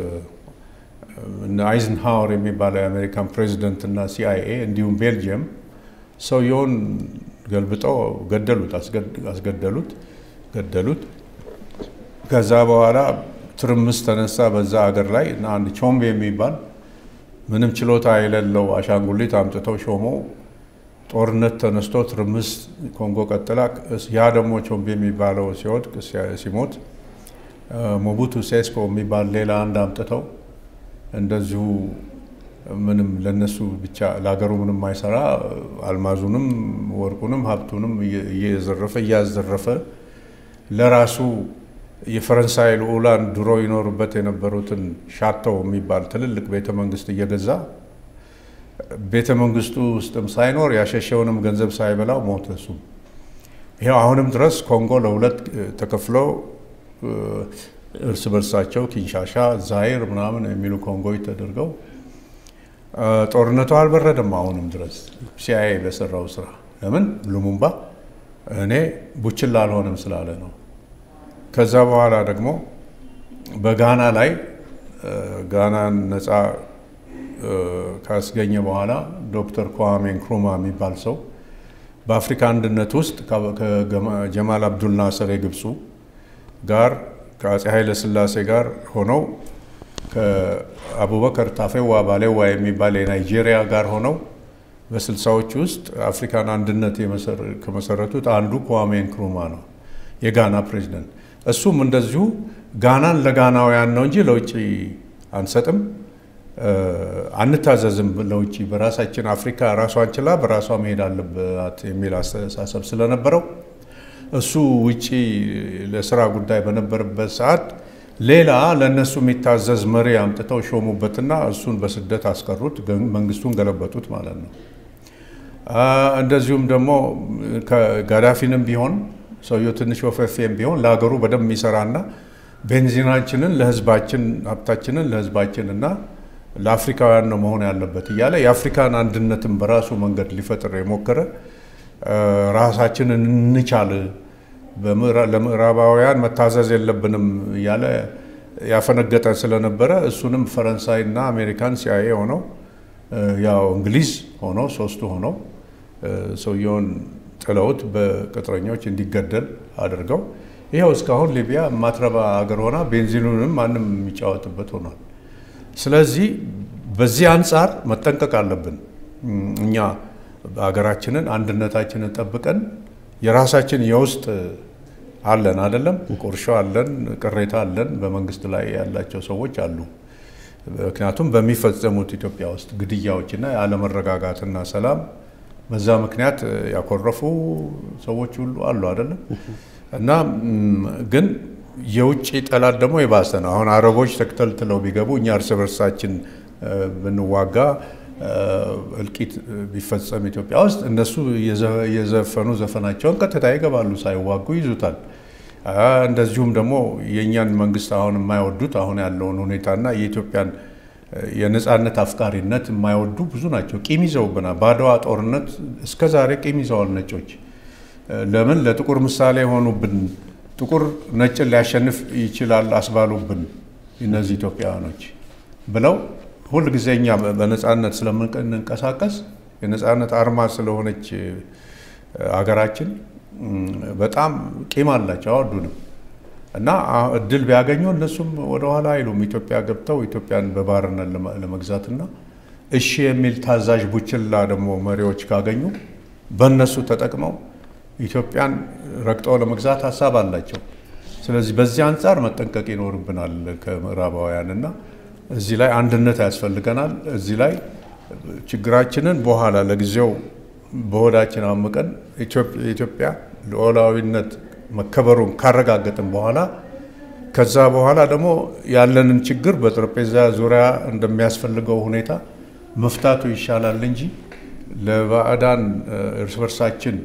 አይዝንሃወር የሚባለው የአሜሪካን ፕሬዚደንት እና ሲአይኤ እንዲሁም ቤልጅየም ሰውየውን ገልብጠው ገደሉት፣ አስገደሉት፣ ገደሉት። ከዛ በኋላ ትርምስ ተነሳ በዛ አገር ላይ እና አንድ ቾምቤ የሚባል ምንም ችሎታ የሌለው አሻንጉሊት አምጥተው ሾመው። ጦርነት ተነስቶ ትርምስ ኮንጎ ቀጥላ። ያ ደግሞ ቾምቤ የሚባለው ሲወድቅ ሲሞት ሞቡቱ ሴስኮ የሚባል ሌላ አንድ አምጥተው እንደዚሁ ምንም ለነሱ ብቻ ለሀገሩ ምንም አይሰራ አልማዙንም ወርቁንም ሀብቱንም እየዘረፈ እያዘረፈ ለራሱ የፈረንሳይ ልዑላን ድሮ ይኖሩበት የነበሩትን ሻተው የሚባል ትልልቅ ቤተ መንግስት እየገዛ ቤተ መንግስቱ ውስጥም ሳይኖር ያሸሸውንም ገንዘብ ሳይበላው ሞተ። እሱም ይኸው አሁንም ድረስ ኮንጎ ለሁለት ተከፍለው እርስ በርሳቸው ኪንሻሻ፣ ዛይር ምናምን የሚሉ ኮንጎዎች ተደርገው ጦርነቱ አልበረደም። አሁንም ድረስ ሲአይኤ በሰራው ስራ ለምን ሉሙምባ እኔ ቡችላ አልሆንም ስላለ ነው። ከዛ በኋላ ደግሞ በጋና ላይ ጋናን ነፃ ካስገኘ በኋላ ዶክተር kwame ንክሩማ የሚባል ሰው በአፍሪካ አንድነት ውስጥ ከጀማል አብዱል ናስር የግብፁ ጋር ከአፄ ኃይለ ሥላሴ ጋር ሆነው ከአቡበከር ታፌዋ ባሌዋ የሚባል የናይጄሪያ ጋር ሆነው በስልሳዎች ውስጥ አፍሪካን አንድነት ከመሰረቱት አንዱ kwame ንክሩማ ነው፣ የጋና ፕሬዚደንት። እሱም እንደዚሁ ጋናን ለጋናውያን ነው እንጂ ለውጭ አንሰጥም አንታዘዝም ለውጭ በራሳችን አፍሪካ ራሷን ችላ በራሷ መሄድ አለባት የሚል አስተሳሰብ ስለነበረው እሱ ውጪ ለስራ ጉዳይ በነበረበት ሰዓት ሌላ ለእነሱ የሚታዘዝ መሪ አምጥተው ሾሙበትና እሱን በስደት አስቀሩት፣ መንግስቱን ገለበጡት ማለት ነው። እንደዚሁም ደግሞ ጋዳፊንም ቢሆን ሰውየው ትንሽ ወፈፌም ቢሆን ለሀገሩ በደንብ የሚሰራና ቤንዚናችንን ለህዝባችን ሀብታችንን ለህዝባችን እና ለአፍሪካውያን ነው መሆን ያለበት እያለ የአፍሪካን አንድነትን በራሱ መንገድ ሊፈጥር የሞከረ ራሳችንን እንቻል ለምዕራባውያን መታዘዝ የለብንም እያለ ያፈነገጠ ስለነበረ እሱንም ፈረንሳይና አሜሪካን ሲአይኤ ሆነው ያው እንግሊዝ ሆነው ሶስቱ ሆነው ሰውየውን ጥለውት በቅጥረኞች እንዲገደል አድርገው ይኸው እስካሁን ሊቢያ ማትረባ ሀገር ሆና ቤንዚኑንም ማንም የሚጫወትበት ሆኗል። ስለዚህ በዚህ አንጻር መጠንቀቅ አለብን። እኛ ሀገራችንን አንድነታችንን ጠብቀን የራሳችን የውስጥ አለን አይደለም፣ ቁርሾ አለን፣ ቅሬታ አለን፣ በመንግስት ላይ ያላቸው ሰዎች አሉ። ምክንያቱም በሚፈጸሙት ኢትዮጵያ ውስጥ ግድያዎችና ያለመረጋጋትና ሰላም በዛ ምክንያት ያኮረፉ ሰዎች ሁሉ አሉ አይደለም። እና ግን የውጭ ጠላት ደግሞ የባሰ ነው። አሁን አረቦች ተክተልትለው ቢገቡ እኛ እርስ በርሳችን ብንዋጋ እልቂት ቢፈጸም ኢትዮጵያ ውስጥ እነሱ የዘፈኑ ዘፈናቸውን ቀጥታ ይገባሉ፣ ሳይዋጉ ይዙታል። እንደዚሁም ደግሞ የእኛን መንግስት አሁን የማይወዱት አሁን ያለውን ሁኔታና የኢትዮጵያን የነፃነት አፍቃሪነት የማይወዱ ብዙ ናቸው። ቂም ይዘውብናል። በአድዋ ጦርነት እስከ ዛሬ ቂም ይዘዋል ነጮች። ለምን ለጥቁር ምሳሌ የሆኑብን ጥቁር ነጭን ሊያሸንፍ ይችላል አስባሉብን እነዚህ ኢትዮጵያውያኖች ብለው ሁልጊዜ እኛ በነፃነት ስለምንንቀሳቀስ የነፃነት አርማ ስለሆነች አገራችን በጣም ቂም አላቸው፣ አወዱንም እና እድል ቢያገኙ እነሱም ወደኋላ አይሉም። ኢትዮጵያ ገብተው ኢትዮጵያን በባርነት ለመግዛትና እሺ የሚል ታዛዥ ቡችላ ደግሞ መሪዎች ካገኙ በእነሱ ተጠቅመው ኢትዮጵያን ረግጠው ለመግዛት ሀሳብ አላቸው። ስለዚህ በዚህ አንጻር መጠንቀቅ ይኖርብናል ከምዕራባውያን እና እዚህ ላይ አንድነት ያስፈልገናል። እዚህ ላይ ችግራችንን በኋላ ለጊዜው በሆዳችን አምቀን የኢትዮጵያ ሉዓላዊነት መከበሩን ካረጋገጥን በኋላ ከዛ በኋላ ደግሞ ያለንን ችግር በጠረጴዛ ዙሪያ እንደሚያስፈልገው ሁኔታ መፍታቱ ይሻላል እንጂ ለባዕዳን እርስ በርሳችን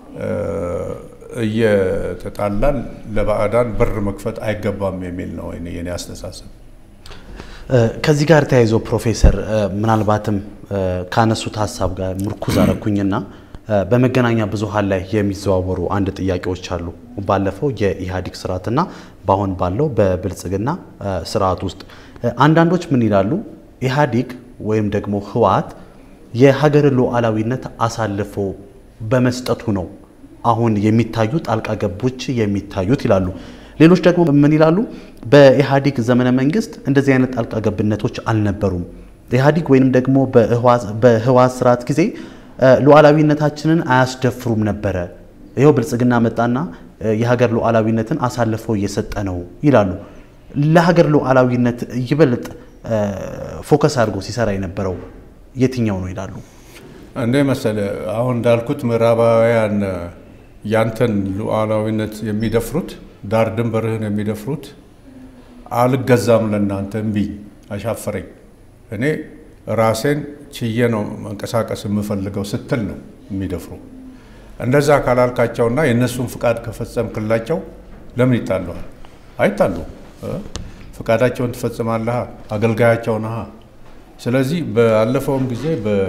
እየተጣላን ለባዕዳን በር መክፈት አይገባም የሚል ነው የኔ አስተሳሰብ። ከዚህ ጋር ተያይዞ ፕሮፌሰር ምናልባትም ካነሱት ሀሳብ ጋር ምርኩዝ አረኩኝና በመገናኛ ብዙኃን ላይ የሚዘዋወሩ አንድ ጥያቄዎች አሉ። ባለፈው የኢህአዴግ ስርዓትና በአሁን ባለው በብልጽግና ስርዓት ውስጥ አንዳንዶች ምን ይላሉ? ኢህአዴግ ወይም ደግሞ ህወሓት የሀገርን ሉዓላዊነት አሳልፎ በመስጠቱ ነው አሁን የሚታዩ ጣልቃ ገቦች የሚታዩት ይላሉ። ሌሎች ደግሞ ምን ይላሉ? በኢህአዴግ ዘመነ መንግስት እንደዚህ አይነት ጣልቃ ገብነቶች አልነበሩም። ኢህአዴግ ወይንም ደግሞ በህወሓት ስርዓት ጊዜ ሉዓላዊነታችንን አያስደፍሩም ነበረ። ይኸው ብልጽግና መጣና የሀገር ሉዓላዊነትን አሳልፎ እየሰጠ ነው ይላሉ። ለሀገር ሉዓላዊነት ይበልጥ ፎከስ አድርጎ ሲሰራ የነበረው የትኛው ነው ይላሉ። እንደ መሰለ አሁን እንዳልኩት ምዕራባውያን ያንተን ሉዓላዊነት የሚደፍሩት ዳር ድንበርህን የሚደፍሩት አልገዛም ለእናንተ እምቢ አሻፈረኝ እኔ ራሴን ችዬ ነው መንቀሳቀስ የምፈልገው ስትል ነው የሚደፍሩ። እንደዛ ካላልካቸውና የእነሱን ፍቃድ ከፈጸምክላቸው ለምን ይጣለዋል? አይጣሉ። ፍቃዳቸውን ትፈጽማለህ፣ አገልጋያቸው ነህ። ስለዚህ ባለፈውም ጊዜ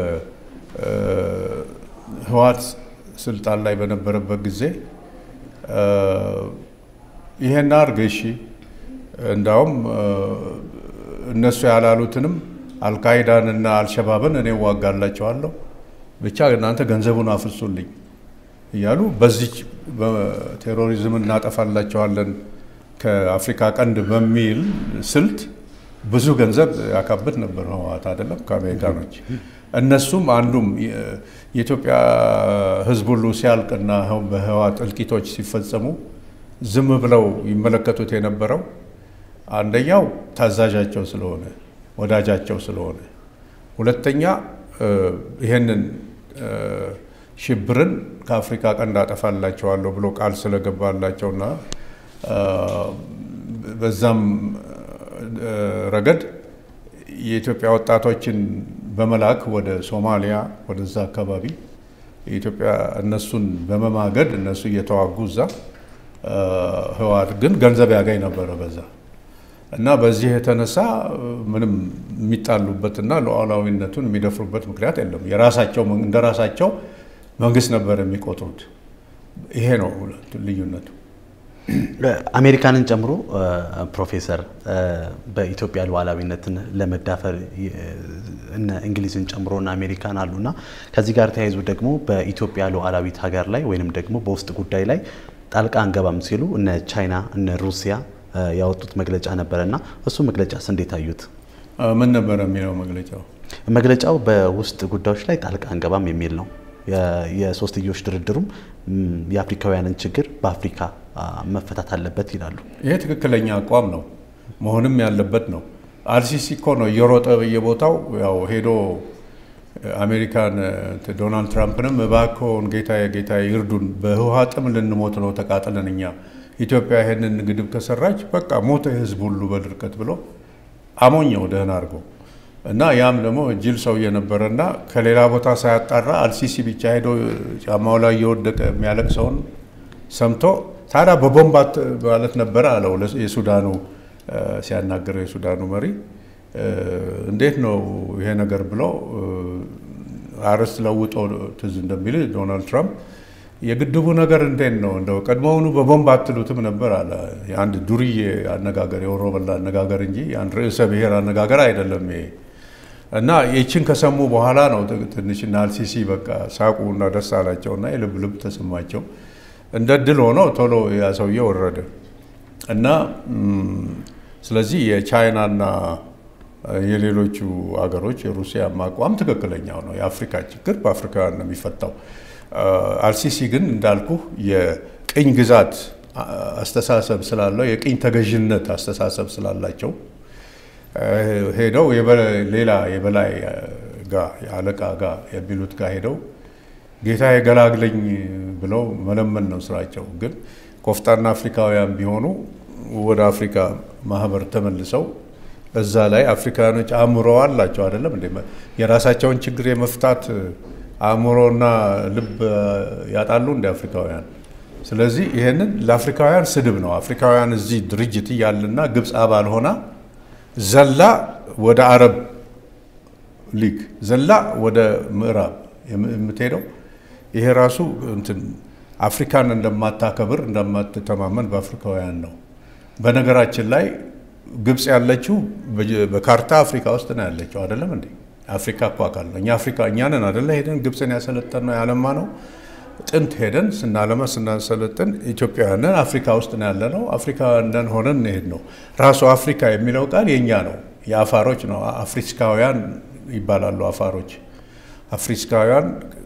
በህወሓት ስልጣን ላይ በነበረበት ጊዜ ይሄን አድርግ እሺ፣ እንዳውም እነሱ ያላሉትንም አልቃይዳንና አልሸባብን እኔ ዋጋላቸዋለሁ፣ ብቻ እናንተ ገንዘቡን አፍርሱልኝ እያሉ በዚች ቴሮሪዝም እናጠፋላቸዋለን ከአፍሪካ ቀንድ በሚል ስልት ብዙ ገንዘብ ያካብት ነበር ህወሓት አይደለም ከአሜሪካኖች። እነሱም አንዱም የኢትዮጵያ ህዝብ ሁሉ ሲያልቅና በህወሓት እልቂቶች ሲፈጸሙ ዝም ብለው ይመለከቱት የነበረው አንደኛው ታዛዣቸው ስለሆነ ወዳጃቸው ስለሆነ፣ ሁለተኛ ይሄንን ሽብርን ከአፍሪካ ቀንድ አጠፋላቸዋለሁ ብሎ ቃል ስለገባላቸውና በዛም ረገድ የኢትዮጵያ ወጣቶችን በመላክ ወደ ሶማሊያ ወደዛ አካባቢ የኢትዮጵያ እነሱን በመማገድ እነሱ እየተዋጉ እዛ ህወሓት ግን ገንዘብ ያገኝ ነበረ በዛ እና በዚህ የተነሳ ምንም የሚጣሉበትና ሉዓላዊነቱን የሚደፍሩበት ምክንያት የለም። የራሳቸው እንደ ራሳቸው መንግስት ነበር የሚቆጥሩት። ይሄ ነው ልዩነቱ። አሜሪካንን ጨምሮ ፕሮፌሰር በኢትዮጵያ ሉዓላዊነትን ለመዳፈር እነ እንግሊዝን ጨምሮ እነ አሜሪካን አሉና ከዚህ ጋር ተያይዞ ደግሞ በኢትዮጵያ ሉዓላዊት ሀገር ላይ ወይንም ደግሞ በውስጥ ጉዳይ ላይ ጣልቃ አንገባም ሲሉ እነ ቻይና እነ ሩሲያ ያወጡት መግለጫ ነበረና እሱ መግለጫስ እንዴት አዩት? ምን ነበረ የሚለው መግለጫው? መግለጫው በውስጥ ጉዳዮች ላይ ጣልቃ አንገባም የሚል ነው። የሶስትዮሽ ድርድሩም የአፍሪካውያንን ችግር በአፍሪካ መፈታት አለበት ይላሉ። ይሄ ትክክለኛ አቋም ነው፣ መሆንም ያለበት ነው። አልሲሲ እኮ ነው እየሮጠ በየቦታው ያው ሄዶ አሜሪካን ዶናልድ ትራምፕንም እባክዎን ጌታዬ ጌታዬ ይርዱን፣ በህወሓትም ልንሞት ነው ተቃጥለን እኛ ኢትዮጵያ ይሄንን ግድብ ከሰራች በቃ ሞተ ህዝብ ሁሉ በድርቀት ብሎ አሞኘው ደህን አድርጎ እና ያም ደግሞ ጅል ሰውዬ ነበረና ከሌላ ቦታ ሳያጣራ አልሲሲ ብቻ ሄዶ ጫማው ላይ እየወደቀ የሚያለቅሰውን ሰምቶ ታዲያ በቦምባት ማለት ነበረ አለው የሱዳኑ ሲያናገረው የሱዳኑ መሪ እንዴት ነው ይሄ ነገር ብለው አርዕስት ለውጦ ትዝ እንደሚል ዶናልድ ትራምፕ የግድቡ ነገር እንዴት ነው እንደው ቀድሞውኑ በቦምብ አትሉትም ነበር አለ። የአንድ ዱርዬ አነጋገር የወሮበላ አነጋገር እንጂ የአንድ ርዕሰ ብሔር አነጋገር አይደለም ይሄ። እና ይችን ከሰሙ በኋላ ነው ትንሽና አልሲሲ በቃ ሳቁ እና ደስ አላቸው እና የልብ ልብ ተሰማቸው። እንደ ድል ሆኖ ቶሎ ያ ሰውዬ ወረደ እና ስለዚህ የቻይናና የሌሎቹ አገሮች የሩሲያ አቋም ትክክለኛው ነው። የአፍሪካ ችግር በአፍሪካውያን ነው የሚፈታው። አልሲሲ ግን እንዳልኩ የቅኝ ግዛት አስተሳሰብ ስላለው የቅኝ ተገዥነት አስተሳሰብ ስላላቸው ሄደው ሌላ የበላይ ጋር የአለቃ ጋር የሚሉት ጋር ሄደው ጌታ የገላግለኝ ብለው መለመን ነው ስራቸው። ግን ኮፍጣና አፍሪካውያን ቢሆኑ ወደ አፍሪካ ማህበር ተመልሰው እዛ ላይ አፍሪካውያኖች አእምሮ አላቸው አይደለም እንዴ? የራሳቸውን ችግር የመፍታት አእምሮና ልብ ያጣሉ እንደ አፍሪካውያን። ስለዚህ ይህንን ለአፍሪካውያን ስድብ ነው። አፍሪካውያን እዚህ ድርጅት እያለና ግብፅ አባል ሆና ዘላ ወደ አረብ ሊግ ዘላ ወደ ምዕራብ የምትሄደው ይሄ ራሱ እንትን አፍሪካን እንደማታከብር እንደማትተማመን በአፍሪካውያን ነው። በነገራችን ላይ ግብፅ ያለችው በካርታ አፍሪካ ውስጥ ነው ያለችው አይደለም እንዴ? አፍሪካ እኮ አካል ነው። እኛ አፍሪካ እኛ ነን አይደለ? ሄደን ግብፅን ያሰለጠን ነው ያለማ ነው። ጥንት ሄደን ስናለማ ስናሰለጥን ኢትዮጵያውያንን አፍሪካ ውስጥ ነው ያለ ነው። አፍሪካውያን ሆነን እንሄድ ነው። ራሱ አፍሪካ የሚለው ቃል የእኛ ነው፣ የአፋሮች ነው። አፍሪካውያን ይባላሉ አፋሮች። አፍሪካውያን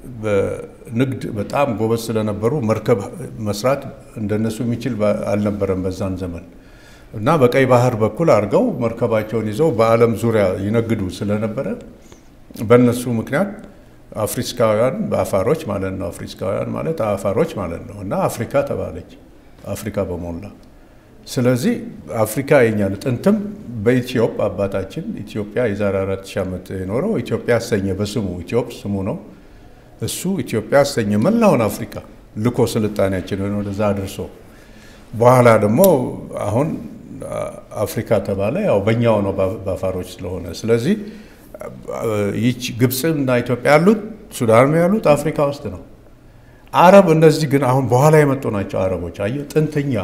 በንግድ በጣም ጎበዝ ስለነበሩ መርከብ መስራት እንደነሱ የሚችል አልነበረም በዛን ዘመን እና በቀይ ባህር በኩል አድርገው መርከባቸውን ይዘው በዓለም ዙሪያ ይነግዱ ስለነበረ በእነሱ ምክንያት አፍሪካውያን በአፋሮች ማለት ነው። አፍሪካውያን ማለት አፋሮች ማለት ነው እና አፍሪካ ተባለች፣ አፍሪካ በሞላ ስለዚህ አፍሪካ የኛ ነው። ጥንትም በኢትዮጵ አባታችን ኢትዮጵያ የዛሬ አራት ሺህ ዓመት የኖረው ኢትዮጵያ አሰኘ በስሙ ኢትዮጵ ስሙ ነው። እሱ ኢትዮጵያ አሰኘ መላውን አፍሪካ ልኮ ስልጣኔያችንን ወደዛ አድርሶ በኋላ ደግሞ አሁን አፍሪካ ተባለ። ያው በእኛው ነው በአፋሮች ስለሆነ ስለዚህ ይች ግብፅና ኢትዮጵያ ያሉት ሱዳንም ያሉት አፍሪካ ውስጥ ነው። አረብ እነዚህ ግን አሁን በኋላ የመጡ ናቸው። አረቦች አየህ ጥንተኛ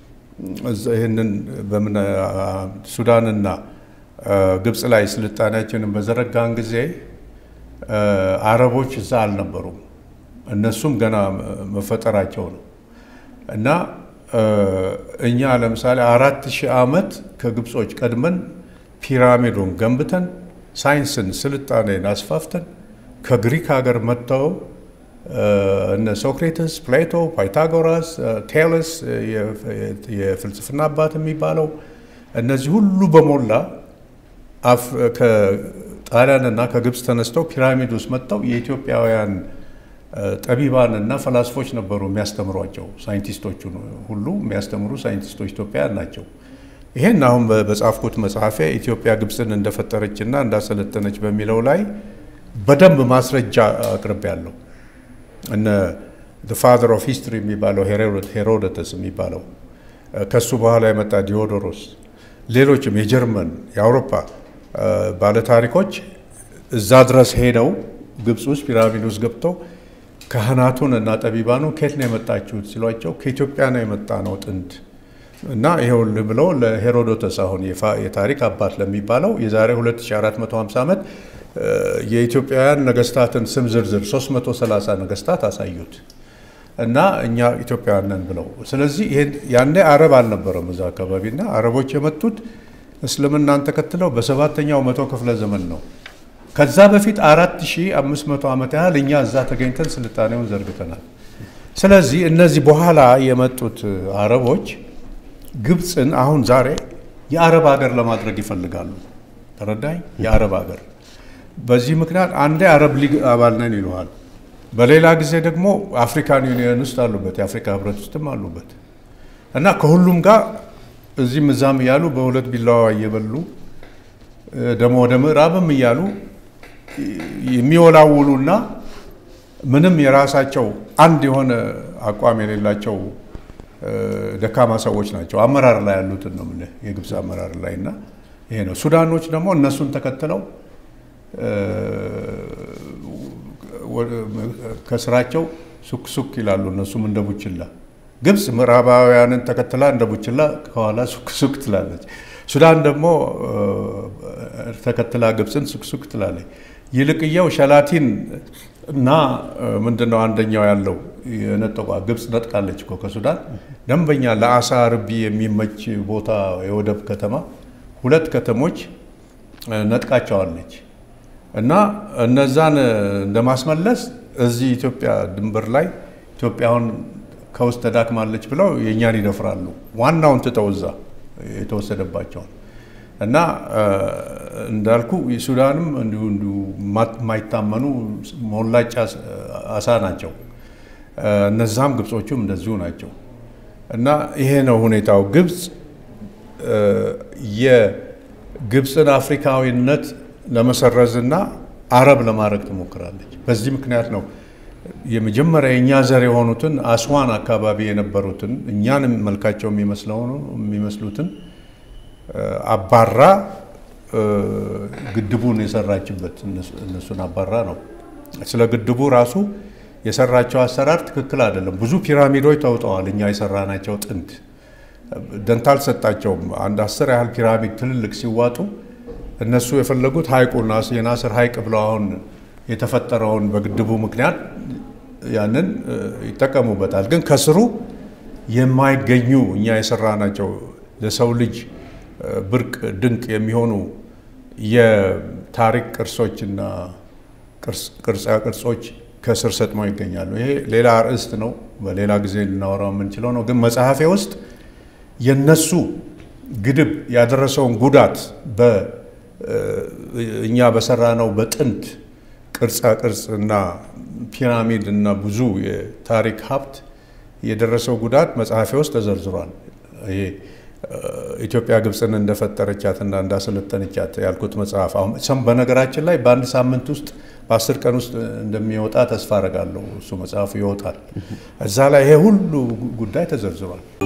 ይህንን በምን ሱዳንና ግብፅ ላይ ስልጣኔያችንን በዘረጋን ጊዜ አረቦች እዛ አልነበሩም። እነሱም ገና መፈጠራቸው ነው እና እኛ ለምሳሌ አራት ሺህ ዓመት ከግብጾች ቀድመን ፒራሚዱን ገንብተን ሳይንስን ስልጣኔን አስፋፍተን ከግሪክ ሀገር መጥተው እነ ሶክሬተስ፣ ፕሌቶ፣ ፓይታጎራስ፣ ቴለስ የፍልስፍና አባት የሚባለው እነዚህ ሁሉ በሞላ ከጣሊያንና ከግብፅ ተነስተው ፒራሚድ ውስጥ መጥተው የኢትዮጵያውያን ጠቢባንና ፈላስፎች ነበሩ የሚያስተምሯቸው። ሳይንቲስቶቹ ሁሉ የሚያስተምሩ ሳይንቲስቶች ኢትዮጵያውያን ናቸው። ይሄን አሁን በጻፍኩት መጽሐፊያ ኢትዮጵያ ግብፅን እንደፈጠረችና እንዳሰለጠነች በሚለው ላይ በደንብ ማስረጃ አቅርቤያለሁ። እነ ፋዘር ኦፍ ሂስትሪ የሚባለው ሄሮዶተስ የሚባለው ከሱ በኋላ የመጣ ዲዮዶሮስ፣ ሌሎችም የጀርመን የአውሮፓ ባለታሪኮች እዛ ድረስ ሄደው ግብፅ ውስጥ ፒራሚድ ውስጥ ገብተው ካህናቱን እና ጠቢባኑ ከየት ነው የመጣችሁት ሲሏቸው ከኢትዮጵያ ነው የመጣ ነው ጥንት እና ይኸውልህ ብለው ለሄሮዶተስ አሁን የታሪክ አባት ለሚባለው የዛሬ 2450 ዓመት የኢትዮጵያውያን ነገስታትን ስም ዝርዝር 330 ነገስታት አሳዩት እና እኛ ኢትዮጵያውያን ነን ብለው። ስለዚህ ያኔ አረብ አልነበረም እዛ አካባቢ እና አረቦች የመጡት እስልምናን ተከትለው በሰባተኛው መቶ ክፍለ ዘመን ነው። ከዛ በፊት 4500 ዓመት ያህል እኛ እዛ ተገኝተን ስልጣኔውን ዘርግተናል። ስለዚህ እነዚህ በኋላ የመጡት አረቦች ግብፅን አሁን ዛሬ የአረብ ሀገር ለማድረግ ይፈልጋሉ። ተረዳኝ? የአረብ ሀገር በዚህ ምክንያት አንዴ አረብ ሊግ አባል ነን ይለዋል። በሌላ ጊዜ ደግሞ አፍሪካን ዩኒየን ውስጥ አሉበት፣ የአፍሪካ ህብረት ውስጥም አሉበት እና ከሁሉም ጋር እዚህም እዛም እያሉ በሁለት ቢላዋ እየበሉ ደግሞ ወደ ምዕራብም እያሉ የሚወላውሉና ምንም የራሳቸው አንድ የሆነ አቋም የሌላቸው ደካማ ሰዎች ናቸው። አመራር ላይ ያሉትን ነው የምልህ የግብፅ አመራር ላይ እና ይሄ ነው። ሱዳኖች ደግሞ እነሱን ተከትለው ከስራቸው ሱክ ሱክ ይላሉ። እነሱም እንደ ቡችላ ግብፅ ምዕራባውያንን ተከትላ እንደ ቡችላ ከኋላ ሱክ ሱክ ትላለች። ሱዳን ደግሞ ተከትላ ግብፅን ሱክ ሱክ ትላለች። ይልቅየው ሸላቲን እና ምንድነው አንደኛው ያለው የነጠቋ ግብፅ ነጥቃለች እኮ ከሱዳን ደንበኛ ለአሳ ርቢ የሚመች ቦታ የወደብ ከተማ ሁለት ከተሞች ነጥቃቸዋለች። እና እነዛን እንደማስመለስ እዚህ ኢትዮጵያ ድንበር ላይ ኢትዮጵያውን ከውስጥ ተዳክማለች ብለው የእኛን ይደፍራሉ። ዋናውን ትተው እዛ የተወሰደባቸውን እና እንዳልኩ ሱዳንም እንዲሁ እንዲሁ የማይታመኑ ሞላጫ አሳ ናቸው። እነዛም ግብጾቹም እንደዚሁ ናቸው። እና ይሄ ነው ሁኔታው። ግብፅ የግብፅን አፍሪካዊነት ለመሰረዝና አረብ ለማድረግ ትሞክራለች። በዚህ ምክንያት ነው የመጀመሪያ የእኛ ዘር የሆኑትን አስዋን አካባቢ የነበሩትን እኛንም መልካቸው የሚመስሉትን አባራ ግድቡን የሰራችበት እነሱን አባራ ነው። ስለ ግድቡ ራሱ የሰራቸው አሰራር ትክክል አይደለም። ብዙ ፒራሚዶች ተውጠዋል። እኛ የሰራናቸው ጥንት ደንታ አልሰጣቸውም። አንድ አስር ያህል ፒራሚድ ትልልቅ ሲዋጡ እነሱ የፈለጉት ሐይቁን የናስር ሐይቅ ብለው አሁን የተፈጠረውን በግድቡ ምክንያት ያንን ይጠቀሙበታል። ግን ከስሩ የማይገኙ እኛ የሰራናቸው ለሰው ልጅ ብርቅ ድንቅ የሚሆኑ የታሪክ ቅርሶችና ቅርጻ ቅርጾች ከስር ሰጥመው ይገኛሉ። ይሄ ሌላ ርዕስት ነው፣ በሌላ ጊዜ ልናወራው የምንችለው ነው። ግን መጽሐፌ ውስጥ የነሱ ግድብ ያደረሰውን ጉዳት እኛ በሰራነው በጥንት ቅርጻ ቅርጽ እና ፒራሚድ እና ብዙ የታሪክ ሀብት የደረሰው ጉዳት መጽሐፌ ውስጥ ተዘርዝሯል። ይሄ ኢትዮጵያ ግብፅን እንደፈጠረቻት እና እንዳሰለጠነቻት ያልኩት መጽሐፍ አሁን በነገራችን ላይ በአንድ ሳምንት ውስጥ በአስር ቀን ውስጥ እንደሚወጣ ተስፋ አረጋለሁ። እሱ መጽሐፉ ይወጣል። እዛ ላይ ይሄ ሁሉ ጉዳይ ተዘርዝሯል።